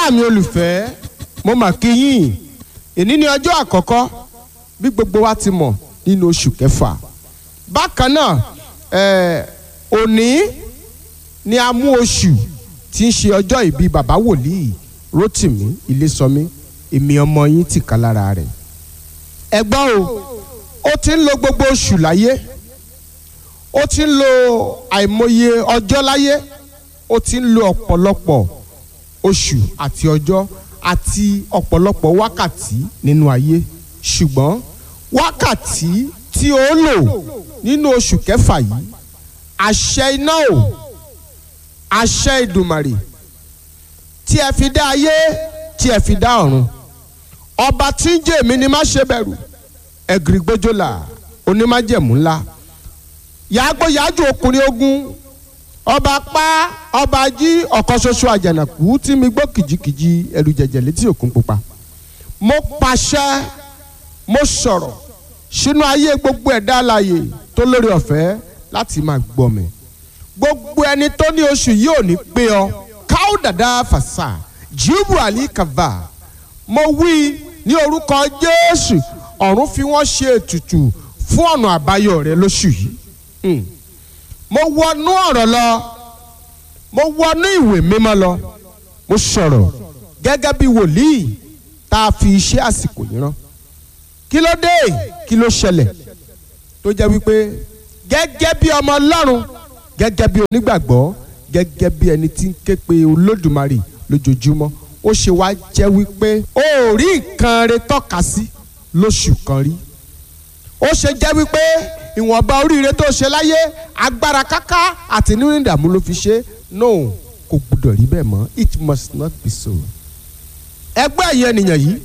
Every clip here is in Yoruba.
ará mi olùfẹ́ mo mà kí yín èní ni ọjọ́ àkọ́kọ́ bí gbogbo wa ti mọ̀ nínú oṣù kẹfà bákan náà eh, òní ni a mú oṣù tí ń ṣe ọjọ́ ìbí bàbá wòlíì Rótìmí Ilésọmí èmi ọmọ yín ti kà lára rẹ̀ ẹ gbọ́ o ó ti ń lo gbogbo oṣù láyé ó ti ń lo àìmọye ọjọ́ láyé ó ti ń lo ọ̀pọ̀lọpọ̀ oṣù àti ọjọ́ àti ọ̀pọ̀lọpọ̀ wákàtí nínú ayé ṣùgbọ́n wákàtí tí ó lò nínú oṣù kẹfà yìí àṣẹ iná o àṣẹ ìdùmàrè tí ẹ fi dá ayé tí ẹ fi dá ọ̀run ọba tí ń jẹ́ èmi ni má ṣe bẹ̀rù ẹ̀gìrì gbójúlà onímájẹ̀mú ńlá yàgbó yàjò ọkùnrin ogun ọba pa ọba jí ọ̀kan ṣoṣo àjànàkú tí mi gbọ́ kìjikìji ẹ̀rù jẹ̀jẹ̀ létí òkun pupa mo pàṣẹ mo sọ̀rọ̀ sínú ayé gbogbo ẹ̀dá alààyè tó lórí ọ̀fẹ́ láti máa gbọ́ mi gbogbo ẹni tó ní oṣù yìí ò ní pé ọ káó dàda fàṣà jíìbù àlì kàvà mo wí ní orúkọ Jésù ọ̀run fi wọ́n ṣe ètùtù fún ọ̀nà àbáyọ rẹ lóṣù yìí Hmm. mo wọnú ọ̀rọ̀ lọ mo wọnú ìwé mímọ́ lọ mo sọ̀rọ̀ gẹ́gẹ́ bí wòlíì tá a fi iṣẹ́ àsìkò yìí rán kí ló dé kí ló ṣẹlẹ̀ tó jẹ́ wípé gẹ́gẹ́ bí ọmọ Ọlọ́run gẹ́gẹ́ bí onígbàgbọ́ gẹ́gẹ́ bí ẹni tí ń ké pe Olódùmarè lójoojúmọ́ ó ṣe wá jẹ́ wípé ó rí nǹkan rẹ tọ́ka sí lóṣù kan rí ó ṣe jẹ́ wípé ìwọ̀nba oríire tó ṣe láyé agbára káká àti nínú ìdààmú ló fi ṣe no kò gbọdọ̀ rí bẹ́ẹ̀ mọ́ it must not be so. ẹgbẹ́ ẹ̀yẹ ènìyàn yìí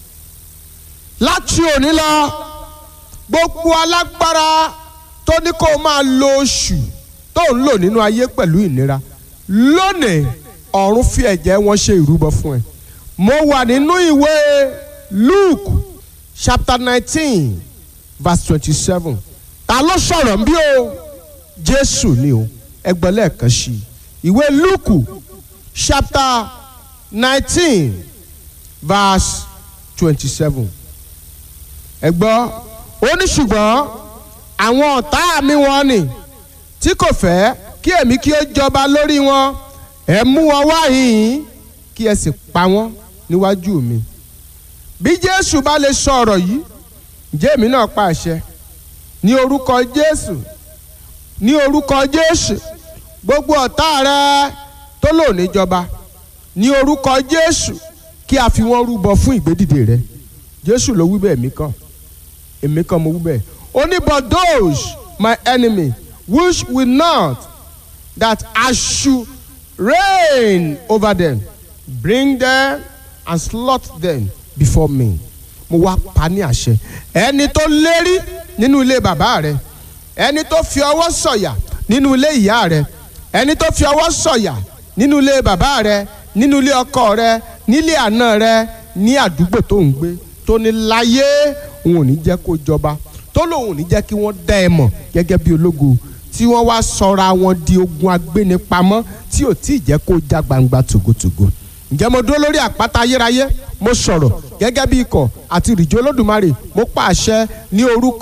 láti òní lọ gbogbo alágbára tó ní kó máa lo oṣù tó ń lò nínú ayé pẹ̀lú ìnira lónìí ọ̀run fi ẹ̀jẹ̀ wọn ṣe ìrúbọ fún ẹ. mo wà nínú ìwé Luke chapter nineteen verse twenty-seven ta ló sọ̀rọ̀ ń bí o jésù ni o ẹgbẹ́ lẹ́ẹ̀kan sí i ìwé lúùkù chapter nineteen verse twenty-seven ẹ gbọ́ ó ní ṣùgbọ́n àwọn ọ̀tá mi wọ́n ni tí kò fẹ́ kí èmi kí ó jọba lórí wọn ẹ mú wọn wá yìí kí ẹ sì pa wọ́n níwájú mi bí jésù bá lè sọ ọ̀rọ̀ yìí ǹjẹ́ èmi náà pa àṣẹ ní orúkọ jésù ní orúkọ jésù gbogbo ọ̀tá rẹ tó lò níjọba ní orúkọ jésù kí a fi wọ́n rúbọ fún ìgbédìde rẹ jésù ló wí bẹ́ẹ̀ èmi kọ́ èmi kọ́ mo wí bẹ́ẹ̀ ó ní but those my enemy which will not that I should reign over them bring them and slaughter them before me mo wá pa ní àṣẹ ẹni tó lérí nínú ilé bàbá rẹ ẹni tó fi ọwọ́ sọ̀yà nínú ilé ìyá rẹ ẹni tó fi ọwọ́ sọ̀yà nínú ilé bàbá rẹ nínú ilé ọkọ rẹ nílé àná rẹ ní àdúgbò tó ń gbé tó ní láyé òun ò ní jẹ́ kó jọba tó lòun ò ní jẹ́ kí wọ́n dá ẹ mọ̀ gẹ́gẹ́ bí ológo tí wọ́n wá sọra wọn di ogun agbénipamọ́ tí ò tí ì jẹ́ kó já gbangba tògótògó ǹjẹ́ mo dúró lórí àpáta ayérayé mo sọ̀rọ̀ gẹ́gẹ́ bí ikọ̀ àti ìrìjì olódùmarè mo pàṣẹ ní orúkọ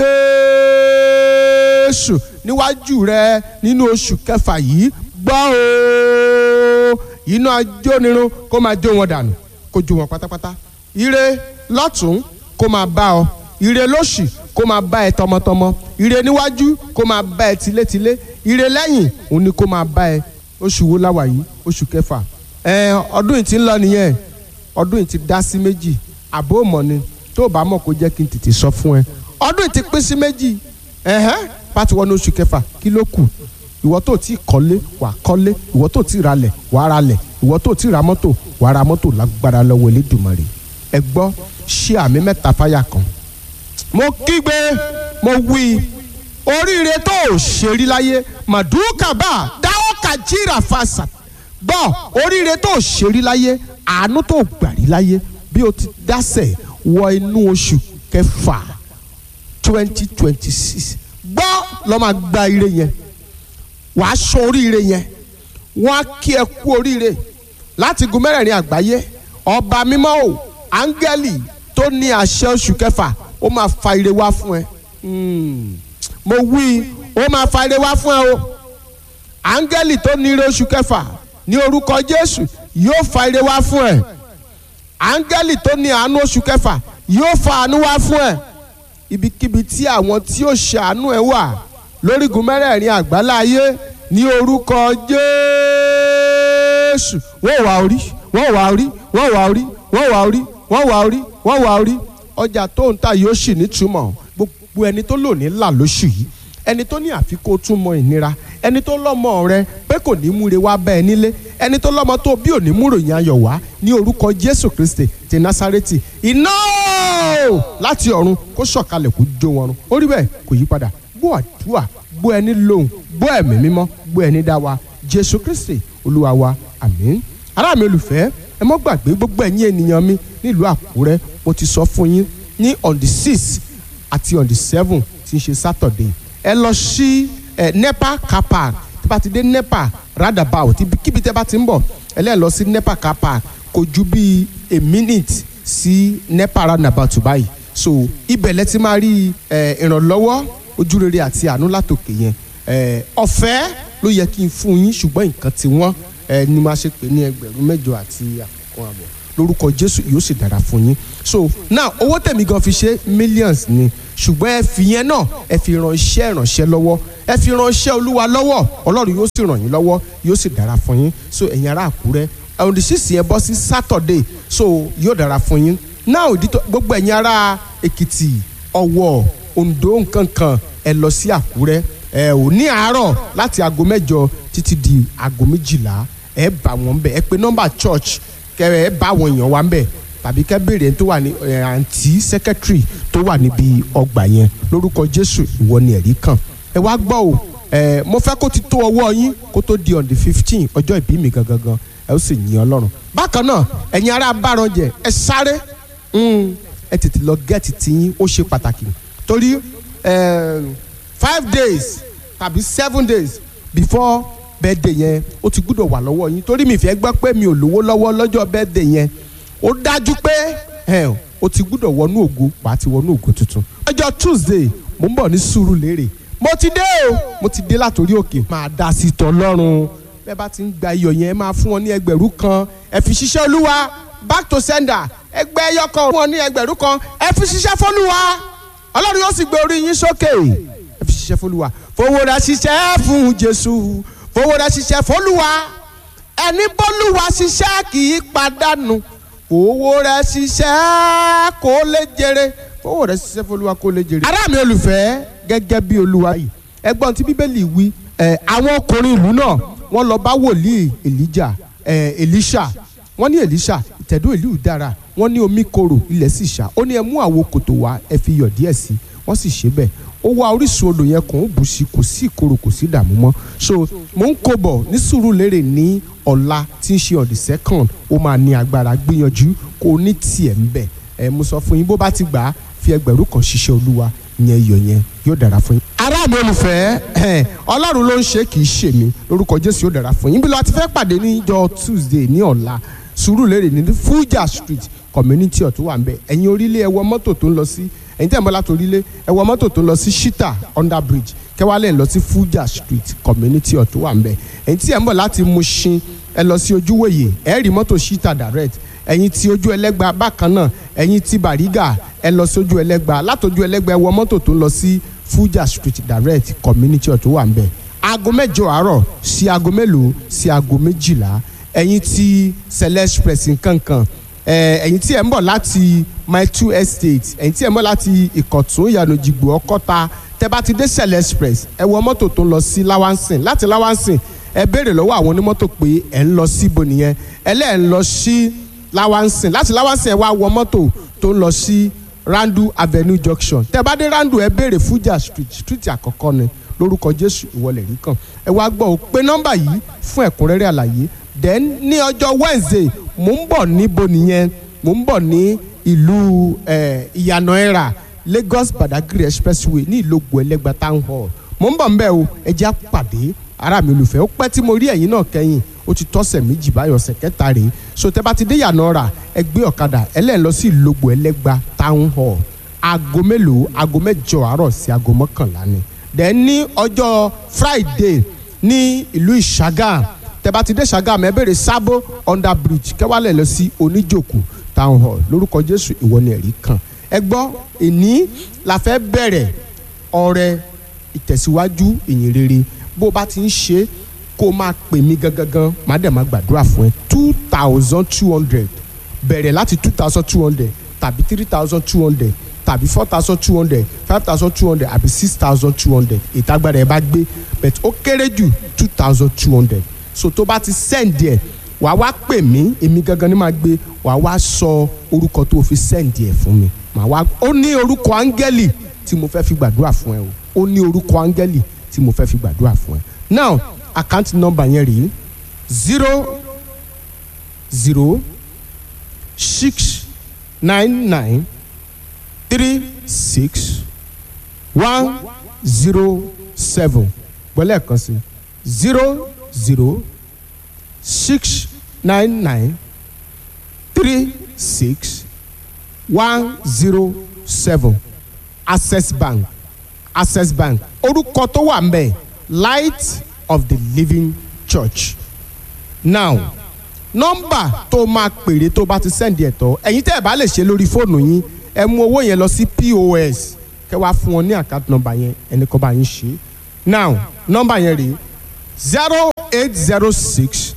jésù níwájú rẹ nínú oṣù kẹfà yìí gbọ́ o iná ajónirun kó máa jó wọn dànù kó jó wọn pátápátá ire lọ́tún kó máa bá ọ ire lóṣì kó máa bá ẹ tọmọtọmọ ire níwájú kó máa bá ẹ tilétilé ire lẹ́yìn òun ni kó máa bá ẹ oṣù wo láwà yìí oṣù kẹfà ẹ ọdún yìí ti ń lọ nìyẹn ọdún yìí ti dá sí méjì àbó mọ̀ ni tó o bá mọ̀ kó jẹ́ kí n tètè sọ fún ẹ ọdún yìí ti pín sí méjì ẹ̀hẹ́n pàtó wọnú oṣù kẹfà kí ló kù ìwọ tó ti kọ́lé wà kọ́lé ìwọ tó ti ralẹ̀ wà ralẹ̀ ìwọ tó ti ra mọ́tò wà ra mọ́tò lágbára lọ́wọ́ Elédùmarè ẹ gbọ́ ṣé àmì mẹ́ta fáyà kan mo kígbe mo wí oríire tó o ṣe rí láyé màdúkàbà dáwọ́ kàjírà fàṣà gbọ́ oríire tó o ṣe rí láyé àánú tó o gbà rí láyé bí o ti dásẹ̀ wọ inú oṣù kẹfà twenty twenty six gbọ́ lọ́ máa gba ire yẹn wàá sọ oríire yẹn wọ́n á kí ẹ kú oríire láti gun mẹ́rẹ̀ẹ̀rin àgbáyé ọba mímọ́ o áńgẹ́lì tó ní àṣẹ oṣù kẹfà ó máa fa ire wá fún ẹ Hmm. mo wí ó máa fa ire wá fún ẹ o áńgẹ́lì tó ní ire oṣù kẹfà ní orúkọ jésù yóò fa ire wá fún ẹ áńgẹ́lì tó ní àánú oṣù kẹfà yóò fa àánú wá fún ẹ ibikíbi tí àwọn tí ó ṣàánú ẹ wà lórígun mẹ́rẹ̀ẹ̀rin àgbáláyé ní orúkọ jésù wọ́n wà orí wọ́n wà orí wọ́n wà orí wọ́n wà orí wọ́n wà orí wọ́n wà orí ọjà tó ń tà yóò sì nítumọ̀ gbogbo ẹni tó lò ní là lóṣù yìí ẹni tó ní àfikún tún mọ ìnira ẹni tó lọ́mọ rẹ pé kò ní múre wá bá ẹ nílé ẹni tó lọ́mọ tó bí ò ní múròyìn ayọ̀ wá ní orúkọ jésù kristi ti násárẹ́tì iná láti ọ̀run kó sọ̀kalẹ̀ kó jó wọn run ó rí bẹ́ẹ̀ kò yí padà gbọ́ àdúrà gbọ́ ẹni lóhùn gbọ́ ẹ̀mí mímọ́ gbọ́ ẹni dá wa jésù kristi olúwa wa àmín ará mi olùfẹ́ ẹ mọ́ gbàgbé gbogbo ẹ̀yin ènìyàn mi nílùú àkúrẹ́ mo ti sọ fún yín ní on the six àti on the seven tí ń ṣe saturday ẹ lọ sí ẹ nepa car park tí bá ti dé nepa roundabout kíbi tẹ́ bá ti ń bọ̀ ẹ lẹ́ẹ̀ lọ sí nepa car park kò ju bíi a minute sí nepa roundabout báyìí so ibẹ̀ lẹ ti máa rí ẹ ìrànlọ́wọ́ ojúrere àti àánú látòkè yẹn ẹ ọ̀fẹ́ ló yẹ kí n fún yín ṣùgbọ́n nǹkan tí wọ́n ẹ ní máa ṣe pé ní ẹgbẹ̀rún mẹ́jọ àti àkọ́kọ́ àbọ̀ lórúkọ jésù yóò sì dára fún yín so now owó tẹ̀mí gan fi ṣe millions ni ṣùgbọ́n ẹ fi yẹn náà ẹ fi ran iṣẹ́ ìrànṣẹ́ lọ́wọ́ ẹ fi ran iṣẹ́ olúwa lọ́wọ́ ọlọ́run yóò sì ràn yín lọ́wọ́ yóò sì dára fún yín so ẹ̀yin ará àkúrẹ́ on the six yẹn bọ́ sí saturday so yóò dára fún yín now gbogbo ẹ̀yin ará èkìtì ọ̀wọ̀ oǹdó nkankan ẹ lọ sí àkúrẹ́ ẹ ò ní àárọ̀ láti aago mẹ́jọ títí di aago méjìlá ẹ bá wọn bẹ ẹ pé nọ́mbà church kẹ ẹ bá àwọn èèyàn wa ń bẹ tàbí kẹ béèrè tó wà ní àǹtí secretary tó wà níbi ọgbà yẹn lórúkọ jésù ìwọ ni ẹ̀rí kàn ẹ wá gbọ́ o ẹ mo fẹ́ kó ti tó ọwọ́ yín kó tó di on the fifteen ọjọ́ ìbí mi gangan gan ẹ ó sì yìn ọlọ́run bákan náà ẹ̀yin ará bárànjẹ ẹ sáré ẹ tètè lọ gẹ́ẹ̀tì tiyín ó ṣe pàtàkì torí five days tàbí seven days before birthday yẹn ó ti gbúdọ̀ wà lọ́wọ́ yín torí mi fẹ́ gbọ́ pé mi ò lówó lọ́wọ́ lọ́jọ́ birthday yẹn ó dájú pé ó ti gbúdọ̀ wọnú ògo wàá ti wọnú ògo tuntun. ọjọ́ tuesday mo ń bọ̀ ní sùúrù lérè mo ti dé o mo ti dé látòrí òkè máa dá sí tọ́ lọ́rùn bẹ́ẹ̀ bá ti ń gba iyọ̀ yẹn máa fún wọn ní ẹgbẹ̀rún kan ẹ fi ṣiṣẹ́ olúwa back to sender ẹgbẹ́ ẹyọ kan fún wọn ní ẹgbẹ̀rún kan ẹ fi ṣiṣẹ́ fọlúwa ọlọ́run yóò sì gbé orí yín sókè ẹ fi ṣiṣẹ́ fọlúwa fowó rẹ ṣiṣẹ́ fún jésù fowó rẹ ṣiṣẹ́ fọlúwa ẹni bọ́lúwa ṣiṣẹ́ kì í padànù fowó rẹ ṣiṣẹ́ kó lè jèrè fowó rẹ ṣiṣẹ́ fọlúwa kó lè jèrè. ará mi olùfẹ́ gẹ́gẹ́ bí olúwa yìí ẹgbọ́n tí bíbélì wí àwọn ọkùnrin ìlú náà wọ́n lọ bá wòlíì èlíjà èlíṣà wọ́n ní èlíṣà ìtẹ̀dó ìlú dára wọ́n ní omi korò ilẹ̀ sì ṣá ó ní ẹ mú àwo kòtò wá ẹ fi yọ̀ díẹ̀ sí wọ́n sì ṣe bẹ́ẹ̀ ó wá orísun odò yẹn kàn ó bù sí kò sí ìkorò kò sí ìdààmú mọ́ so mò ń kó bọ̀ ní Sùúrùlérè ní ọ̀la tí ń ṣe on the second ó máa ní agbára gbìyànjú kó o ní tiẹ̀ ń bẹ̀ ẹ mo sọ fún yín bó bá ti gbà á fi ẹgbẹ̀rún kan ṣiṣẹ́ olúwa yẹn iyọ̀ yẹn yóò dára fún yín. ará mi olùfẹ́ ọlọ́run ló ń ṣe kì í ṣe mi lórúkọ jésù yóò dára fún yín bí lọ́ọ́ ti fẹ́ pàdé níjọ́ tuesday ní ọ̀la Sùúrùlérè ní Fuja street community ọ̀tún wà ń bẹ̀ ẹ̀yin orílẹ̀ ẹ wọ mọ́tò tó ń lọ sí ẹ̀yin tẹ̀ ń bọ́ láti orílẹ̀ ẹ wọ mọ́tò tó ń lọ sí shita under bridge kẹwàálẹ̀ ń lọ sí Fuja street community ọ̀tún wà ń bẹ̀ ẹ̀yin tí ẹ̀ ń bọ̀ láti Mushin ẹ lọ sí ojúwòye ẹ rí mọ́tò shita direct ẹ̀yin tí ojú ẹlẹ́gba bákan náà ẹ̀yin tí Bariga ẹ lọ sí ojú ẹlẹ́gba látọjú ẹlẹ́gba ẹ wọ mọ́tò tó ń lọ sí Fuja street direct community ọ̀tún wà ń bẹ̀ aago mẹ́jọ àárọ̀ sí aago mélòó sí aago méjìlá ẹ̀yin tí Celeste Express nkankan ẹ̀yin tí ẹ̀ ń bọ̀ láti my two estate ẹ̀yin tí ẹ̀ ń bọ̀ láti ìkọ̀tún ìyànà jìgbò ọkọ́ta tẹ́ bá ti dé Celeste Express ẹ wọ mọ́tò tó ń lọ sí lawansin láti lawansin ẹ béèrè lọ́wọ́ àwọn onímọ́tò pé ẹ̀ ń lọ síbo nìyẹn ẹlẹ́ẹ̀ ń lọ sí lawansin láti lawansin ẹ wá wọ mọ́tò tó ń lọ sí Randu Avenue Junction tẹ́ bá dé Randu ẹ béèrè Fuja street street àkọ́kọ́ ni lórúkọ Jésù ìwọlẹ̀ rí kàn ẹ wá gbọ́ ò pé nọ́mbà yìí fún ẹ̀kúnrẹ́rẹ́ àlàyé then ní ọjọ́ Wednesday mò ń bọ̀ níbo nìyẹn mò ń bọ̀ ní ìlú ìyànà ẹ̀rà Lagos Badagry expressway ní ìlógbò ẹlẹ́gba town hall mò ń bọ̀ ń bẹ̀ o ẹ jẹ́ àpàdé ará mi olùfẹ́ ó pẹ́ tí mo rí ẹ̀yin náà kẹ́yìn ó ti tọ́sẹ̀ méjì báyọ̀ ọ̀sẹ̀ kẹta rèé so tẹ́ bá ti dé yànnà rà ẹ gbé ọ̀kadà ẹlẹ́ẹ̀ lọ sí ìlógbò ẹlẹ́gba town hall aago mélòó aago mẹ́jọ àárọ̀ sí aago mọ́kànlá ni then ní ọjọ́ friday ní ìlú ìṣàgà tẹ́ bá ti dé ṣàgà ẹ bèrè sábó under bridge kẹwàálẹ̀ lọ sí oníjòkó town hall lórúkọ jésù ìwọ ni ẹ̀rí kan ẹ gbọ́ èní la fẹ́ bẹ̀rẹ̀ ọrẹ ìtẹ̀síwájú ìyìn rere bó o bá ti ń ṣe kó o máa pè mí gangan má dẹ̀ máa gbàdúrà fún ẹ two thousand two hundred bẹ̀rẹ̀ láti two thousand two hundred tàbí three thousand two hundred tàbí four thousand two hundred five thousand two hundred àbí six thousand two hundred ìtagbára ẹ bá gbé but ó kéré jù two thousand two hundred so tó bá ti send ẹ wàá wá pè mí èmi gangan ni máa gbé wàá wá sọ orúkọ tó o fi send ẹ fún mi màá wá ó ní orúkọ áńgẹ́lì tí mo fẹ́ fi gbàdúrà fún ẹ o ó ní orúkọ áńgẹ́lì tí mo fẹ́ fi gbàdúrà fún ẹ now account number yẹn rèé zero zero six nine nine three six one zero seven gbọ́lẹ̀ kan sí zero zero six nine nine three six one zero seven access bank access bank orúkọ tó wà mbẹ light of the living church now nọ́mbà tó máa pèrè tó bá ti sẹ́ndì ẹ̀tọ́ ẹ̀yin tẹ́ ẹ̀ bá lè ṣe lórí fóònù yín ẹ mú owó yẹn lọ sí pos kẹ́ wá fún wọn ní account number yẹn ẹni kọ́ bá yín ṣe now nọ́mbà yẹn rèé zero eight zero six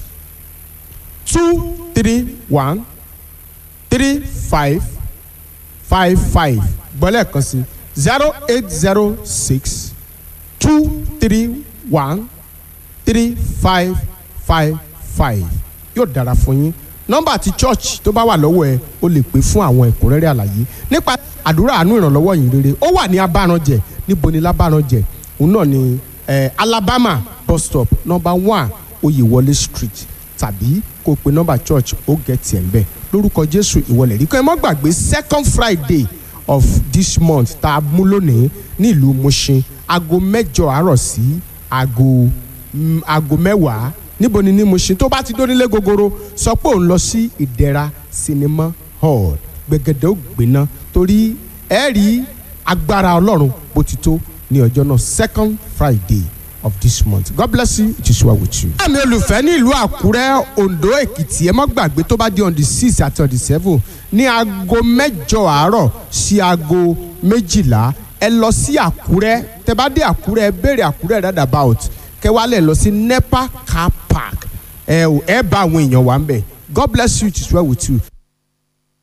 two three one three five five five gbọ́lẹ̀ kan sí zero eight zero six two three one three five five five yóò dára fún yín nọ́mbà ti church tó bá wà lọ́wọ́ ẹ o lè pè fún àwọn ẹ̀kúnrẹ́rẹ́ àlàyé nípa àdúrà àánú ìrànlọ́wọ́ yìí rere ó wà ní abáranjẹ níbo ni lábáranjẹ òun náà ni eh, alabama bus stop number one oyèwọlé street tàbí kó o pe nọ́mbà church ó gẹ̀ tiẹ̀ ń bẹ̀ lórúkọ jésù ìwọlẹ̀ rí kọ́ ẹ mọ́ gbàgbé second friday of this month tá a mú lónìí ní ìlú mushin aago mẹ́jọ àárọ̀ sí aago mm, aago mẹ́wàá níbo ni ní mushin tó bá ti dónílé gogoro sọ pé òun lọ sí ìdẹ̀ra cinema hall gbẹ̀gẹ̀dẹ̀ ó gbiná torí ẹ rí agbára ọlọ́run bó ti tó ní ọjọ́ náà second friday of this month god bless you it is well with you. àmì olùfẹ́ ní ìlú àkúrẹ́ ondo èkìtì ẹ má gbàgbé tó bá di on the six àti on the seven ní aago mẹ́jọ àárọ̀ sí aago méjìlá ẹ lọ sí àkúrẹ́ tẹ bá dé àkúrẹ́ ẹ béèrè àkúrẹ́ roundabout kẹ wá lẹ̀ lọ sí nepa car park ẹ ẹ bá àwọn èèyàn wà ń bẹ̀ god bless you it is well with you.